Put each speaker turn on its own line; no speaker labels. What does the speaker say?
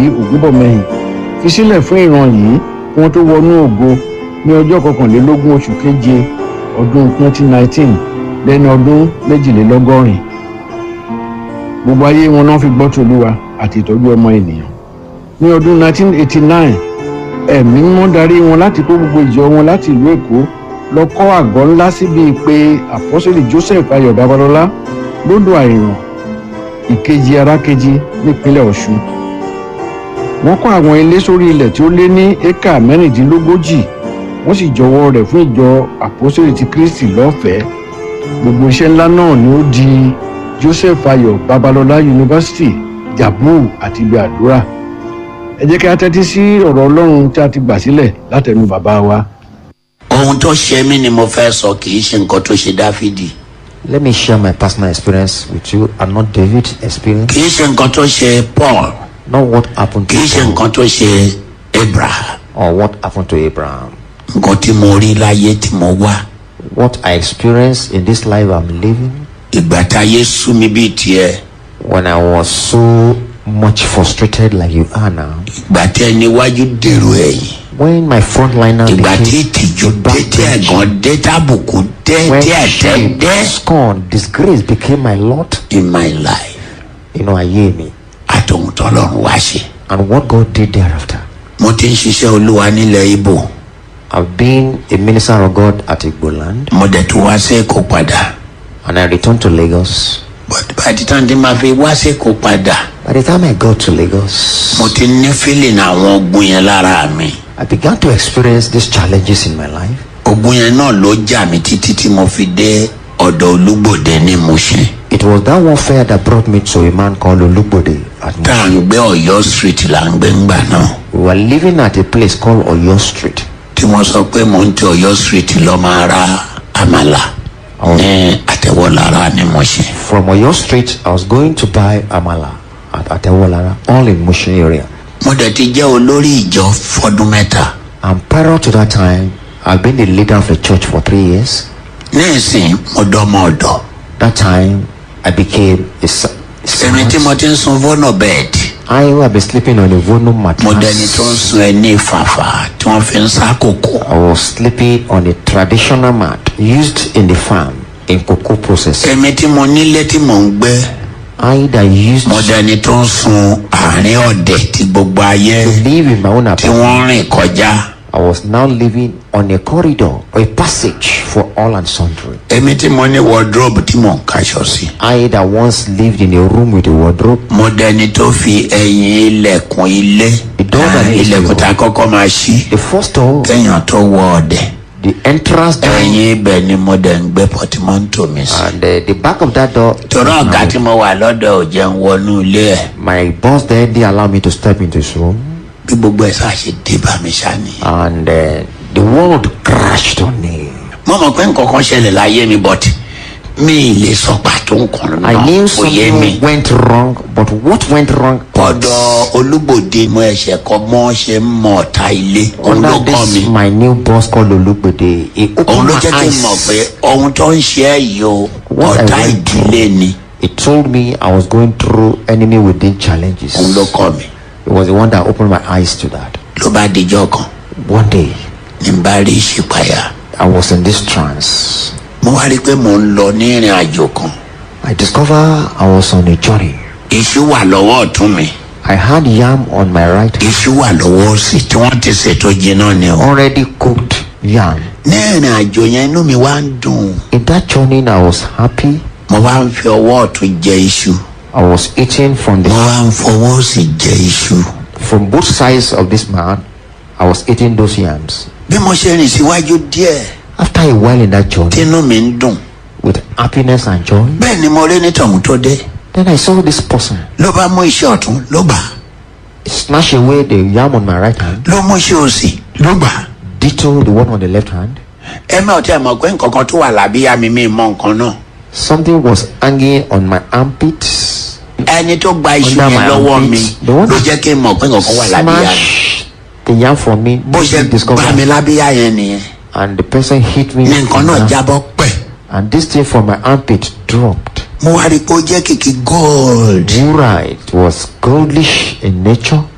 ògúnbọ̀mọyìn fi sílẹ̀ fún ìran yìí kí wọ́n tó wọnú ògo ní ọjọ́ kọkànlélógún oṣù keje ọdún 2019 lẹ́ni ọdún méjìlélọ́gọ́rin gbogbo ayé wọn náà fi gbọ́ tòlúwa àti ìtọ́jú ọmọ ènìyàn ní ọdún 1989 ẹ̀mí mímọ́ darí wọn láti kó gbogbo ìjọ wọn láti ìlú èkó lọ kọ́ àgọ́ ńlá síbi pé àpọ́sẹ̀lì joseph ayọ̀ babalọ́lá lódò àìràn ìkejì arákejì nípínlẹ̀ ọ̀ṣun wọ́n kọ́ àwọn ilé sórí ilẹ̀ tí ó lé ní éka mẹ́rìndínlógójì wọ́n sì jọwọ́ rẹ̀ fún ìjọ àpọ́sẹ̀lì ti kristi lọ́fẹ̀ẹ́ gbogbo iṣẹ́ ńlá náà ni ó di joseph ayọ̀ babalọ́lá yunifásitì jabu àti ibi àdúrà ẹ jẹ́ kí a tẹ́tí sí ọ̀rọ̀ ọlọ́run tí a ti gbà sílẹ̀ látẹnu bàbá wa.
ohun tó ṣe mí ni mo fẹ́ sọ kì í ṣe nǹkan tó ṣe dáfídì
Let me share my personal experience with you and not David's experience.
kì í ṣe nǹkan tó ṣe paul
Not what happened to
kì í ṣe
Paul
nǹkan tó ṣe abraham
or what happened to Abraham.
nǹkan tí mo rí láyé tí mo wá
What I experienced in this life I'm living
ìgbà táyé sú mi bíi tiẹ̀
when I was so much frustrated like you are now.
ìgbà tí ẹni wájú dèrò ẹ̀yìn
When my frontliner
ìgbà tí
became
ìtìjú
a
dé tí
backbench,
ẹ̀gàn dé tábùkù dé
when
tí ẹ̀tẹ́
shame,
dé
scorn, disgrace became my lot,
in my life
you know, ayé mi.
àtòhun tọ́lọ́run wá ṣe.
And what God did thereafter.
mo ti ń ṣiṣẹ́ olúwa nílẹ̀ ibo
I've been a minister of God at Igboland
mo dẹ̀ tún wá sí èkó padà
and I returned to Lagos.
but by the time tí ma fi wá sí èkó padà
By the time I got to Lagos,
mo ti ní feeling àwọn ogun yẹn lára mi
I began to experience these challenges in my life.
ogun yẹn náà ló jà mí títí tí mo fi dé ọ̀dọ̀ olúgbòde ní Mushin
It was that warfare that brought me to a man called Olugbode at
tá à ń gbé ọ̀yọ́ street là ń gbé ńgbà náà
We were living at a place called Oyo Street.
tí wọ́n sọ pé mò ń ti ọ̀yọ́ street lọ máa ra àmàlà ní àtẹ̀wọ́lára ní Mushin
From Oyo Street, I was going to buy Amala at Atewolara, all in Mushin area.
mo dẹ̀ ti jẹ́ olórí ìjọ fọdún mẹ́ta
And prior to that time, I've been the leader of the church for three years.
ní ìsìn mo dọ́mọ ọ̀dọ̀
That time, I became a sa-
èmi tí mo ti ń sun vono bed
I who have been sleeping on a Vono
mo dẹni tó ń
mattress.
sun ẹni ìfàfà tí wọ́n fi ń sá kòkó
I was sleeping on a traditional mat used in the farm in cocoa processing.
èmi tí mo nílé tí mò ń gbé
I that used
mo
to
dẹni tó ń sun àárín ọ̀dẹ̀ tí gbogbo ayé
live in my own
tí
apartment.
wọ́n rìn kọjá
I was now living on a corridor or a passage for all and sundry.
èmi tí mo ní wardrobe tí mò ń kaṣọ sí
I that once lived in a room with a wardrobe.
mo dẹni tó fi ẹ̀yìn ilẹ̀kùn ilé
Ìdánwò
ah,
ní
ilẹ̀kùn
ìṣòro.
tá a kọ́kọ́ máa ṣí
The first door,
kéèyàn tó wọ ọ̀dẹ̀
the entrance door,
ẹ̀yìn ibẹ̀ ni mo dẹ̀ ń gbé pọtimọ́ntò mi sí.
and uh, the back of that door.
torí ọ̀gá tí mo wà lọ́dọ̀ ò jẹun wọnú ilé ẹ̀
My boss there didn't allow me to step into his room,
bí gbogbo ẹ̀ sáà ṣe dé bá mi ṣá ni.
and uh, the world crashed on me.
mo mọ̀ pé nǹkan kan ṣẹlẹ̀ láyé mi but mi ì lè sọ pàtó nǹkan
I
náà
knew
kò yé mi.
something went wrong, but what went wrong?
ọ̀dọ̀ olúgbòde mo ẹ̀ṣẹ̀ kọ́ mọ́ ṣe ń mọ ọ̀tá ilé òun ló
Under
kọ́ mi
this, my new boss called Olugbede, he
òun
opened
ló
my
jẹ́ kí n mọ̀ pé
eyes.
ohun tó ń ṣe ẹ́ yìí o
What I
ọ̀tá
went
ìdílé ni
He told me I was going through enemy within challenges.
òun ló kọ́ mi
It was the one that opened my eyes to that.
ló bá dijọ́ kan
One day,
ní n bá rí ìṣípayà
I was in this trance.
mo wá rí i pé mò ń lọ ní ìrìn àjò kan
I discovered I was on a journey.
iṣu wà lọ́wọ́ ọ̀tún mi
I had yam on my right hand,
iṣu wà lọ́wọ́ òsì tí wọ́n ti ṣètò jiná ni o.
already cooked yam.
ní ìrìn àjò yẹn inú mi wá ń dùn
In that journey, I was happy.
mo wá ń fi ọwọ́ ọ̀tún jẹ iṣu
I was eating from
mo
the
wá ń fọwọ́ òsì jẹ iṣu.
from both sides of this man. I was eating those yams.
bí mo ṣe rìn síwájú díẹ̀
After a while in that journey,
tínú mi ń dùn
with happiness and joy,
bẹ́ẹ̀ ni mo rí ní tọ̀hún tó dé
then I saw this person
ló bá mú iṣẹ́ ọ̀tún ló gbà
snatch away the yam on my right hand,
ló mú iṣẹ́ òsì ló gbà.
ditto the one on the left hand.
ẹ mẹ́ ọ̀tí ẹ̀ mọ̀ pé nǹkan kan tó wà lábíyá mi mi mọ nǹkan náà
Something was hanging on my armpits.
ẹni tó gba iṣu
Under
yẹn
my
lọ́wọ́ mi
armpit. The one
ló jẹ́ kí n mọ̀ pé nǹkan kan wà lábíyá mi
Smash the yam from me.
bó ṣe
discovered.
gbá mi lábíyá yẹn nìyẹn
and the person hit me.
ní nǹkan náà
and,
jábọ́ pẹ̀
and this thing from my armpit dropped.
mo wá rí i pé ó jẹ́ kìkì gold
Wura, it was goldish in nature.